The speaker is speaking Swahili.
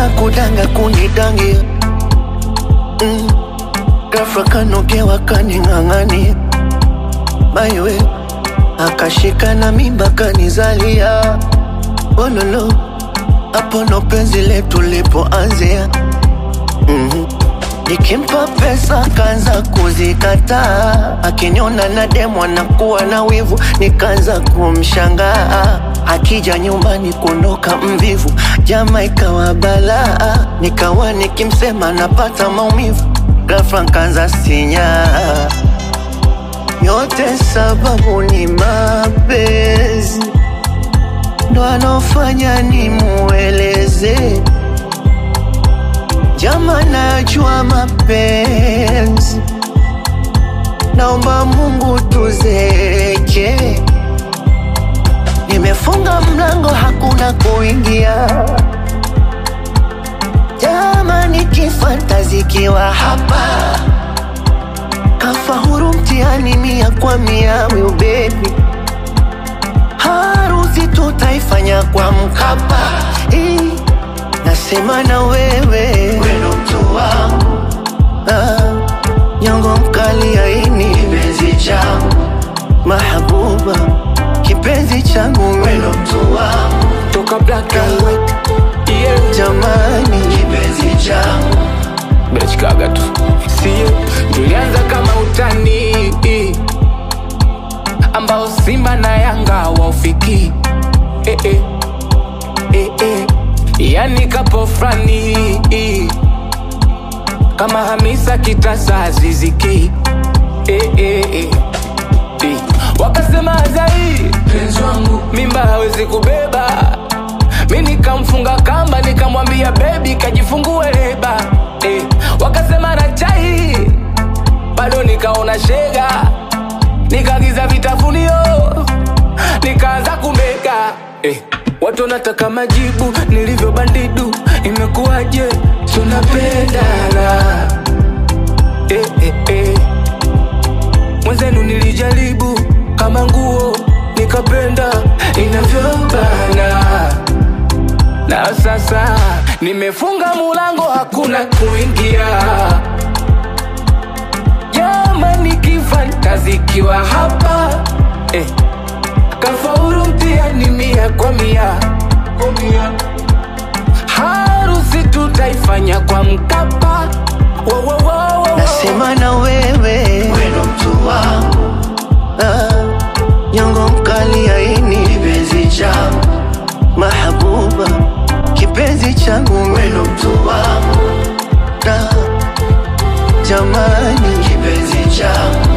kudanga kunidangia mm. Ghafla kanogewa kaning'ang'ania maiwe akashika na mimba kanizalia ololo hapo ndo penzi letu lipoanzia mm-hmm. Nikimpa pesa kaanza kuzikataa, akiniona na demu anakuwa na wivu, nikaanza kumshangaa. Akija nyumbani kuondoka mvivu, jama ikawa balaa, nikawa nikimsema napata maumivu, ghafla nkaanza sinyaa. Yote sababu ni mapenzi, ndo anofanya nimueleze Jama, najua mapenzi, naomba Mungu tuzeke. Nimefunga mlango, hakuna kuingia. Jama, nikifantazikiwa hapa, kafa huru mtihani mia kwa mia, will baby harusi tutaifanya kwa Mkapa. Eh, Nasema na wewe weno mtu wangu ah, nyongo mkali aini kipenzi changu mahabuba kipenzi changu weno mtu wangu toka black and white yeah. jamani kipenzi changu Bechkaga tu sio, tulianza kama utani ambao Simba na Yanga waufiki eh, eh, eh, eh. Yani kapo frani kama Hamisa Kitasa Aziziki eh, eh, eh. Eh. Wakasema Azai penzi wangu mimba hawezi kubeba, mi nikamfunga kamba nikamwambia bebi kajifungue leba eh. Wakasema na chai bado nikaona shega, nikagiza vitafunio nikaanza kumega eh. Watu wanataka majibu nilivyo bandidu, imekuwaje? Tunapendana eh, eh, eh. Mwenzenu nilijaribu kama nguo nikapenda inavyobana, na sasa nimefunga mulango, hakuna kuingia. Jamani, kifantazikiwa hapa eh. Kafaulu mtihani mia kwa mia, harusi tutaifanya kwa Mkapa. Wo, wo, wo, wo, wo. nasema na wewe weno mtu wangu ah, nyongo mkali aini kipenzi changu mahabuba kipenzi changu weno mtu wangu ah, jamani kipenzi changu